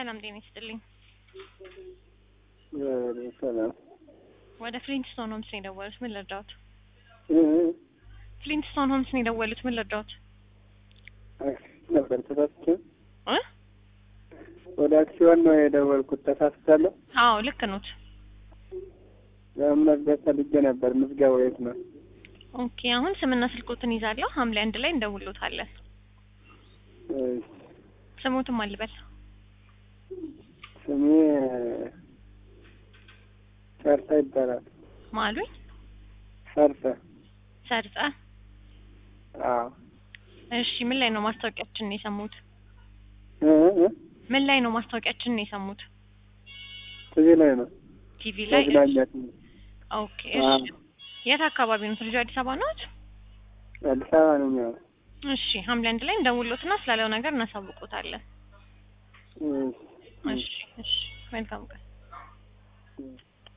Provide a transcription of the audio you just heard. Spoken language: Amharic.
ሰላም ጤና ይስጥልኝ። ሰላም ወደ ፍሊንትስቶን ሆምስ ነው የደወሉት። ምን ልርዳዎት? እ ፍሊንትስቶን ሆምስ ነው የደወሉት። ምን ልርዳዎት? ነበር ተሳስቼ እ ወደ አክሲዮን ነው የደወልኩት። ተሳስቻለሁ። አዎ ልክ ኖት። ለመመዝገብ ፈልጌ ነበር። ምዝገባው የት ነው? ኦኬ አሁን ስምና ስልኮትን ይዛለሁ። ሐምሌ አንድ ላይ እንደውሎታለን። እሺ፣ ስሙትም አልበል ስሜ ሰርተ ይባላል። ማሉኝ ሰርተ። ሰርጸ። አዎ እሺ ምን ላይ ነው ማስታወቂያችንን የሰሙት? እ እ ምን ላይ ነው ማስታወቂያችንን የሰሙት? ቲቪ ላይ ነው። ቲቪ ላይ። መዝናኛ ቲቪ። ኦኬ እሺ። የት አካባቢ ነው? ልጁ አዲስ አበባ ነው? አዲስ አበባ ነው የሚሆነው። እሺ ሐምሌ አንድ ላይ እንደውሎትና ስላለው ነገር እናሳውቆታለን። እሺ፣ እሺ እሺ መልካም ቀን። እሺ።